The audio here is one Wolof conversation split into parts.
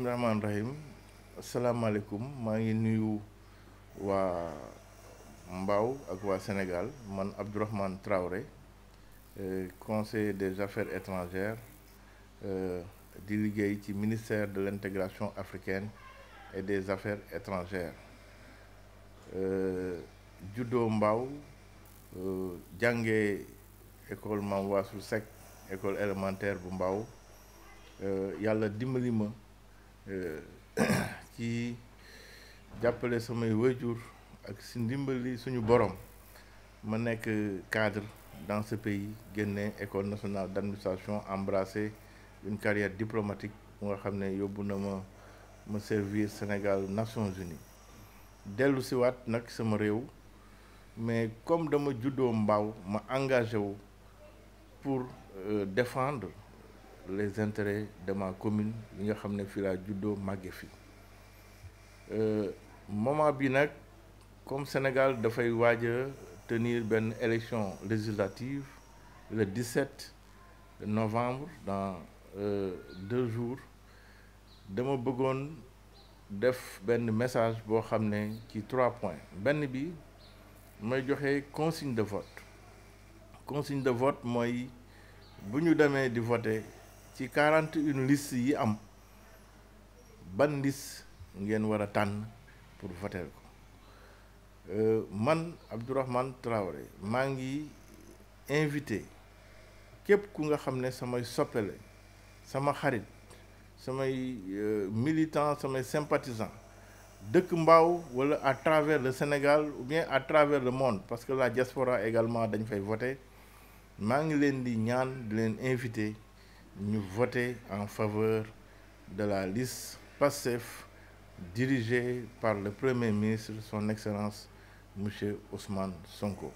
rahmaani rahim asalaamaaleykum maa ngi nuyu waa Mbao ak waa Sénégal man Abdourahmane Traoré conseiller des affaires étrangères di liggéey ci ministère de l'intégration africaine et des affaires étrangères juddoo Mbao jàngee école Mame Wassou Seck école élémentaire bu Mbao yàlla dimbali ma ci jàppale samay waajur ak si ndimbali suñu borom ma nekk cadre dans ce pays génne école nationale d'administration embrassé une carrière diplomatique bu nga xam ne yóbbu na ma ma servir Sénégal Nations Unies dellu si waat nag sama réew mais comme dama juddoo Mbao ma engagé wu pour défendre les intérêts de ma commune yi nga xam ne fii laa juddoo màgge fi moment bi nag comme Sénégal dafay waaj a tenir benn élection législative le 17 novembre dans deux jours dama bëggoon def benn message boo xam ne ci trois points benn bi may joxe consigne de vote consigne de vote mooy bu ñu demee di voter ci quarante une liste yi am ban liste ngeen war a tànn pour voter ko man Abdourahmane Traoré maa ngi invité képp ku nga xam ne samay soppele sama xarit samay militant samay sympathisant dëkk Mbao wala à travers le Sénégal ou bien à travers le monde parce que la diaspora également dañ fay voter maa ngi leen di ñaan di leen invité ñu voter en faveur de la liste PASTEF dirigée par le Premier ministre son Excellence monsieur Ousmane Sonko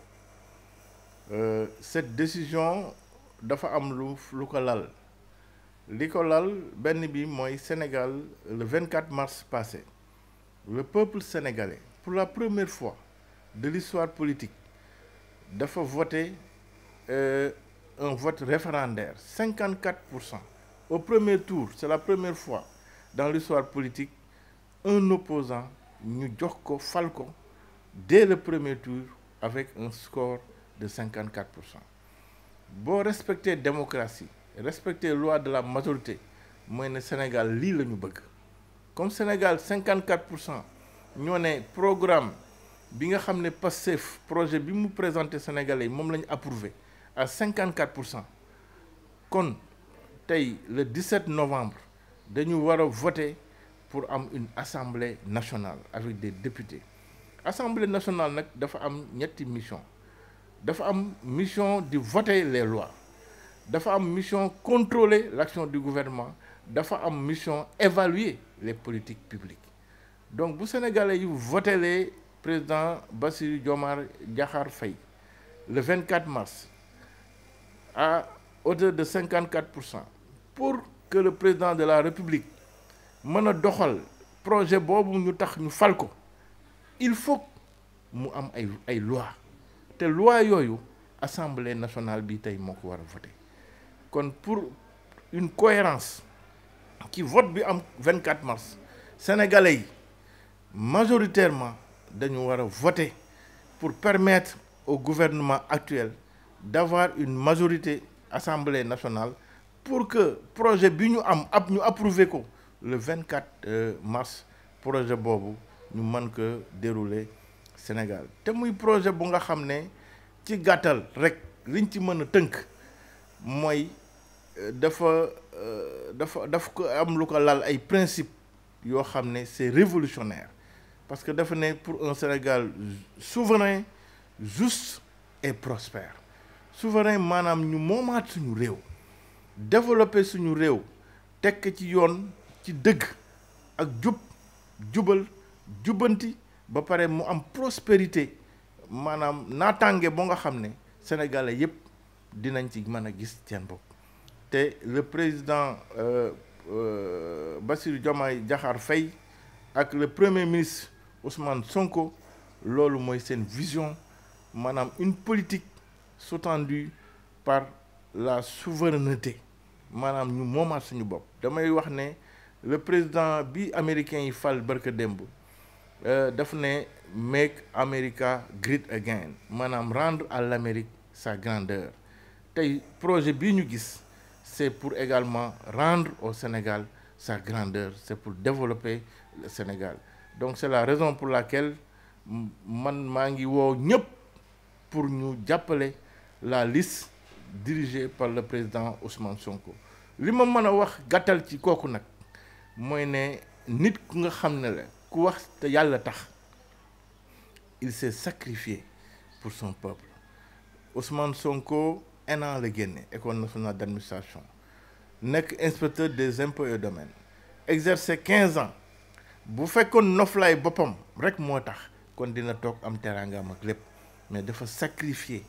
euh, cette décision dafa am lu lu ko lal li ko lal benn bi mooy Sénégal le 24 mars passé le peuple sénégalais pour la première fois de l'histoire politique dafa voté euh, un vote référendaire 54 pour cent au premier tour c'est la première fois dans l'histoire politique un opposant ñu jox ko fal ko dès le premier tour avec un score de 54 pour cent boo respecter démocratie respecter loi de la majorité mooy ne Sénégal lii la ñu bëgg comme Sénégal 54 pour cent ñoo ne programme bi nga xam ne Pastef projet bi mu présenté Sénégalais yi moom la ñu approuvé à 54 pour cent kon tey le 17 novembre dañu war a voter pour am une assemblée nationale avec des députés assemblée nationale nag dafa am ñetti mission dafa am mission di voter les lois dafa am mission contrôler l'action du gouvernement dafa am mission évaluer les politiques publiques donc bu sénégalais yu voté les président Bassirou Diomaye Diakhar Faye le 24 mars à hauteur de 54 pour cent pour que le président de la République mën a doxal projet boobu ñu tax ñu fal ko il faut mu am ay ay loi te loi yooyu assemblée nationale bi tey moo ko war a voter kon pour une cohérence ci vote bi am 24 mars sénégalais yi majoritairement dañu war a voter pour permettre au gouvernement actuel d'avoir une majorité assemblée nationale pour que projet bi ñu am ab ñu approuver ko le 24 mars projet boobu ñu mën ko dérouler Sénégal te muy projet bu nga xam ne ci gàttal rek liñ ci mën a tënk mooy dafa dafa daf ko am lu ko lal ay principe yoo xam ne c'est révolutionnaire parce que dafa ne pour un Sénégal souverain juste et prospère souverain maanaam ñu moomaat suñu réew développer suñu réew tekk ci yoon ci dëgg ak jub jubal jubbanti ba pare mu am prospérité maanaam naataange boo nga xam ne sénégalais yépp dinañ ci mën a gis seen bopp te le président euh, euh, Bassirou Diomaye Diakhar Faye ak le premier ministre Ousmane Sonko loolu mooy seen vision maanaam une politique sous-tendue par la souveraineté maanaam ñu moomaat suñu bopp damay wax ne le président bi américain yi fal barka démb daf ne make America great again maanaam rendre à l'Amérique sa grandeur tey projet bii ñu gis c'est pour également rendre au Sénégal sa grandeur c'est pour développer le Sénégal donc c'est la raison pour laquelle man maa ngi woo ñëpp pour ñu jàppale la liste dirigée par le président Ousmane Sonko li ma mën a wax gàttal ci kooku nag mooy ne nit ku nga xam ne la ku wax te yàlla tax il s'est sacrifié pour son peuple Ousmane Sonko ENA la génne école nationale d'administration nekk inspecteur des impôts et domaines exercé quinze ans bu fekkoon noflaay boppam rek moo tax kon dina toog am teraangaam ak lépp mais dafa sacrifié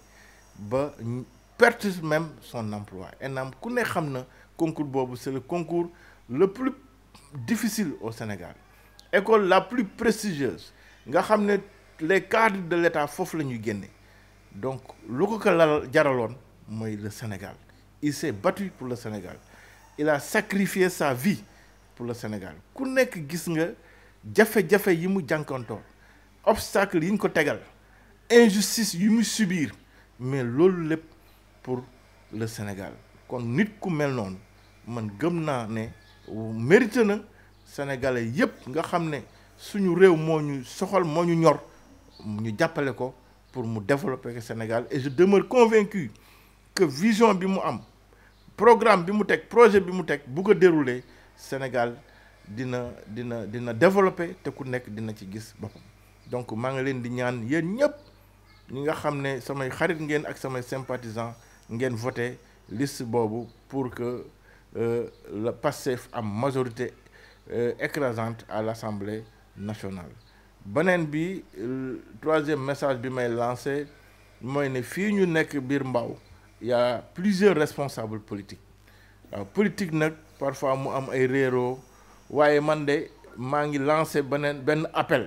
ba perte même son emploi ENAM ku ne xam na concours boobu c'est le concours le plus difficile au Sénégal école la plus prestigieuse nga xam ne les cadres de l'État foofu la ñuy génne donc lu ko ko la jaraloon mooy le Sénégal il s'est battu pour le Sénégal il a sacrifié sa vie pour le Sénégal ku nekk gis nga jafe-jafe yi mu jànkantoor obstacle yi ñu ko tegal injustice yi mu subir mais loolu lépp pour le Sénégal kon nit ku mel noonu man gëm naa ne mérité na sénégalais yépp nga xam ne suñu réew moo ñu soxal moo ñu ñor ñu jàppale ko pour mu développer le Sénégal et je demeure convaincu que vision bi mu am programme bi mu teg projet bi mu teg bu ko dérouler Sénégal dina dina dina développer te ku nekk dina ci gis boppam donc maa ngi leen di ñaan yéen ñëpp ñi nga xam ne samay xarit ngeen ak samay sympathisants ngeen voté liste boobu pour que euh, le PASTEF am majorité euh, écrasante à l'Assemblée nationale beneen bi troisième message bi may lancé mooy ne fii ñu nekk biir Mbao y a plusieurs responsables politiques waaw politique nag parfois mu am ay réeroo waaye man de maa ngi lancé beneen benn appel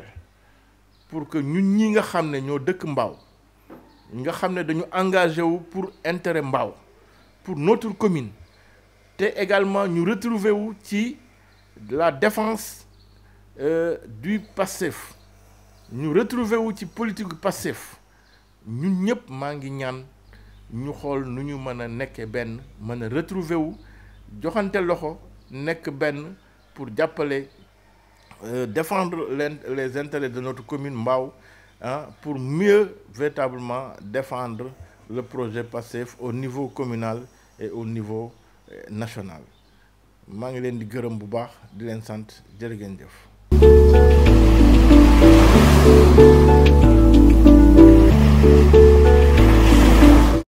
pour que ñun ñi nga xam ne ñoo dëkk Mbao nga xam ne dañu engagé wu pour intérêt Mbao pour notre commune te également ñu retrouver wu ci la défense euh, du PASTEF ñu retrouver wu ci politique du PASTEF ñun ñëpp maa ngi ñaan ñu xool nu ñu mën a nekkee benn mën a retrouver wu joxante loxo nekk benn pour jàppale euh, défendre les, les intérêts de notre commune Mbao ah pour mieux véritablement défendre le projet PASTEF au niveau communal et au niveau euh, national maa ngi leen di gërëm bu baax di leen sant jërë ngeen jëf